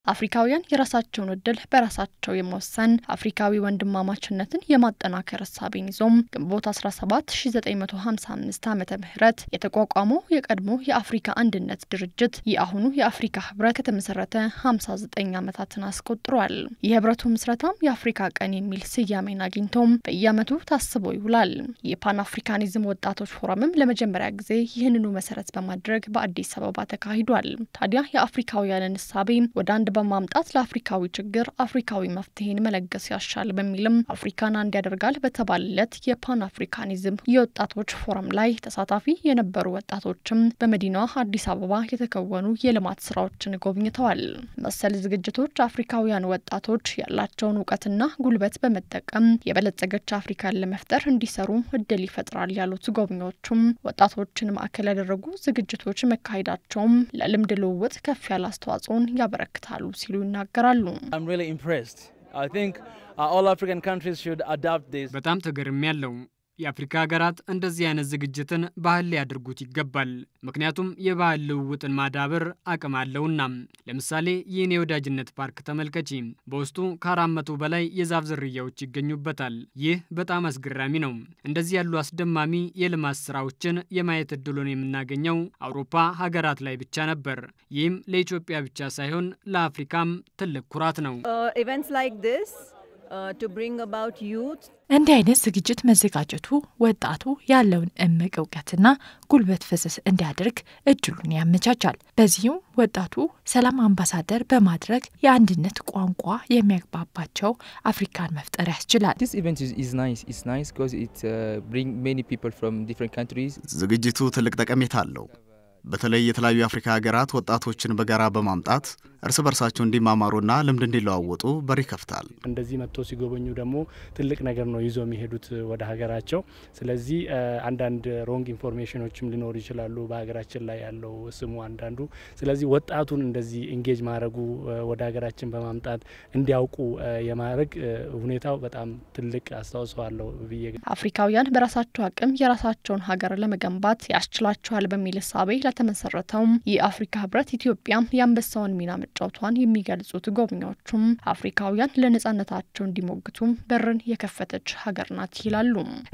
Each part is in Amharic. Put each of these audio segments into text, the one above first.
አፍሪካውያን የራሳቸውን እድል በራሳቸው የመወሰን አፍሪካዊ ወንድማማችነትን የማጠናከር እሳቤን ይዞም ግንቦት 17 1955 ዓመተ ምህረት የተቋቋመው የቀድሞ የአፍሪካ አንድነት ድርጅት የአሁኑ የአፍሪካ ህብረት ከተመሰረተ 59 ዓመታትን አስቆጥሯል። የህብረቱ ምስረታም የአፍሪካ ቀን የሚል ስያሜን አግኝቶም በየዓመቱ ታስቦ ይውላል። የፓን አፍሪካኒዝም ወጣቶች ፎረምም ለመጀመሪያ ጊዜ ይህንኑ መሰረት በማድረግ በአዲስ አበባ ተካሂዷል። ታዲያ የአፍሪካውያንን እሳቤ ወደ አንድ በማምጣት ለአፍሪካዊ ችግር አፍሪካዊ መፍትሄን መለገስ ያሻል በሚልም አፍሪካን አንድ ያደርጋል በተባለለት የፓን አፍሪካኒዝም የወጣቶች ፎረም ላይ ተሳታፊ የነበሩ ወጣቶችም በመዲናዋ አዲስ አበባ የተከወኑ የልማት ስራዎችን ጎብኝተዋል። መሰል ዝግጅቶች አፍሪካውያን ወጣቶች ያላቸውን እውቀትና ጉልበት በመጠቀም የበለጸገች አፍሪካን ለመፍጠር እንዲሰሩ እድል ይፈጥራል ያሉት ጎብኚዎቹም ወጣቶችን ማዕከል ያደረጉ ዝግጅቶች መካሄዳቸውም ለልምድ ልውውጥ ከፍ ያለ አስተዋጽኦን ያበረክታሉ ሲሉ ይናገራሉ። በጣም ተገርም ያለው የአፍሪካ ሀገራት እንደዚህ አይነት ዝግጅትን ባህል ሊያደርጉት ይገባል። ምክንያቱም የባህል ልውውጥን ማዳበር አቅም አለውና። ለምሳሌ ይህን የወዳጅነት ፓርክ ተመልከቺ። በውስጡ ከአራት መቶ በላይ የዛፍ ዝርያዎች ይገኙበታል። ይህ በጣም አስገራሚ ነው። እንደዚህ ያሉ አስደማሚ የልማት ስራዎችን የማየት እድሉን የምናገኘው አውሮፓ ሀገራት ላይ ብቻ ነበር። ይህም ለኢትዮጵያ ብቻ ሳይሆን ለአፍሪካም ትልቅ ኩራት ነው። እንዲህ አይነት ዝግጅት መዘጋጀቱ ወጣቱ ያለውን እምቅ እውቀትና ጉልበት ፍሰስ እንዲያደርግ እድሉን ያመቻቻል። በዚህም ወጣቱ ሰላም አምባሳደር በማድረግ የአንድነት ቋንቋ የሚያግባባቸው አፍሪካን መፍጠር ያስችላል። ዝግጅቱ ትልቅ ጠቀሜታ አለው። በተለይ የተለያዩ የአፍሪካ ሀገራት ወጣቶችን በጋራ በማምጣት እርስ በርሳቸው እንዲማማሩና ልምድ እንዲለዋወጡ በር ይከፍታል። እንደዚህ መጥቶ ሲጎበኙ ደግሞ ትልቅ ነገር ነው ይዞ የሚሄዱት ወደ ሀገራቸው። ስለዚህ አንዳንድ ሮንግ ኢንፎርሜሽኖችም ሊኖሩ ይችላሉ በሀገራችን ላይ ያለው ስሙ አንዳንዱ። ስለዚህ ወጣቱን እንደዚህ ኢንጌጅ ማድረጉ ወደ ሀገራችን በማምጣት እንዲያውቁ የማድረግ ሁኔታው በጣም ትልቅ አስተዋጽኦ አለው ብዬ አፍሪካውያን በራሳቸው አቅም የራሳቸውን ሀገር ለመገንባት ያስችላቸዋል በሚል እሳቤ ለተመሰረተውም የአፍሪካ ህብረት ኢትዮጵያ የአንበሳውን ሚና መጫወቷን የሚገልጹት ጎብኚዎቹም አፍሪካውያን ለነጻነታቸው እንዲሞግቱም በርን የከፈተች ሀገር ናት ይላሉ።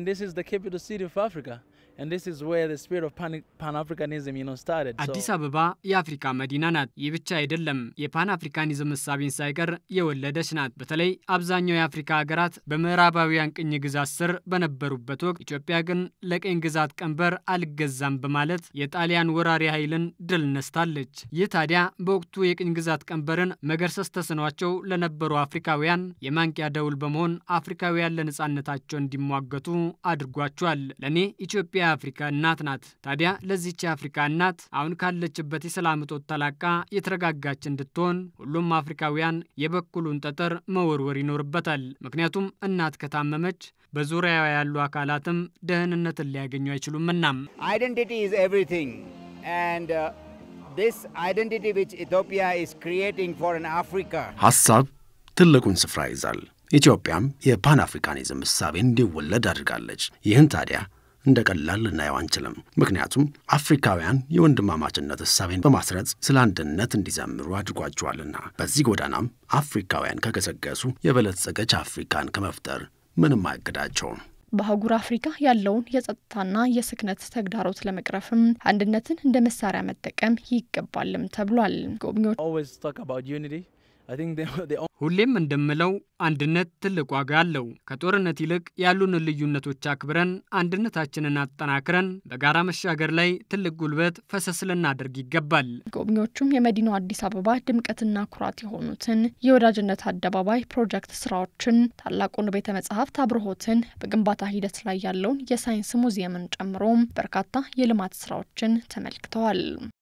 አዲስ አበባ የአፍሪካ መዲና ናት። ይህ ብቻ አይደለም፣ የፓን አፍሪካኒዝም እሳቤን ሳይቀር የወለደች ናት። በተለይ አብዛኛው የአፍሪካ ሀገራት በምዕራባውያን ቅኝ ግዛት ስር በነበሩበት ወቅት ኢትዮጵያ ግን ለቅኝ ግዛት ቀንበር አልገዛም በማለት የጣሊያን ወራሪ ኃይልን ድል ነስታለች። ይህ ታዲያ በወቅቱ የቅኝ ግዛት ቀንበርን መገርሰስ ተስኗቸው ለነበሩ አፍሪካውያን የማንቂያ ደውል በመሆን አፍሪካውያን ለነጻነታቸው እንዲሟገቱ አድርጓቸዋል። ለእኔ ኢትዮጵያ የአፍሪካ እናት ናት። ታዲያ ለዚች የአፍሪካ እናት አሁን ካለችበት የሰላም እጦት ተላቃ የተረጋጋች እንድትሆን ሁሉም አፍሪካውያን የበኩሉን ጠጠር መወርወር ይኖርበታል። ምክንያቱም እናት ከታመመች በዙሪያዋ ያሉ አካላትም ደህንነትን ሊያገኙ አይችሉምና። አይደንቲቲ ኢዝ ኤቭሪቲንግ ኤንድ ዲስ አይደንቲቲ ዊች ኢትዮጵያ ኢዝ ክሪኤቲንግ ፎር አን አፍሪካ ሀሳብ ትልቁን ስፍራ ይዛል። ኢትዮጵያም የፓን አፍሪካኒዝም እሳቤን እንዲወለድ አድርጋለች። ይህን ታዲያ እንደ ቀላል ልናየው አንችልም። ምክንያቱም አፍሪካውያን የወንድማማችነት እሳቤን በማስረጽ ስለ አንድነት እንዲዘምሩ አድርጓቸዋልና። በዚህ ጎዳናም አፍሪካውያን ከገሰገሱ የበለጸገች አፍሪካን ከመፍጠር ምንም አያግዳቸውም። በአህጉር አፍሪካ ያለውን የጸጥታና የስክነት ተግዳሮት ለመቅረፍም አንድነትን እንደ መሳሪያ መጠቀም ይገባልም ተብሏል። ጎብኚዎች ሁሌም እንደምለው አንድነት ትልቅ ዋጋ አለው። ከጦርነት ይልቅ ያሉን ልዩነቶች አክብረን አንድነታችንን አጠናክረን በጋራ መሻገር ላይ ትልቅ ጉልበት ፈሰስ ልናደርግ ይገባል። ጎብኚዎቹም የመዲናው አዲስ አበባ ድምቀትና ኩራት የሆኑትን የወዳጅነት አደባባይ ፕሮጀክት ስራዎችን፣ ታላቁን ቤተ መጻሕፍት አብርሆትን፣ በግንባታ ሂደት ላይ ያለውን የሳይንስ ሙዚየምን ጨምሮ በርካታ የልማት ስራዎችን ተመልክተዋል።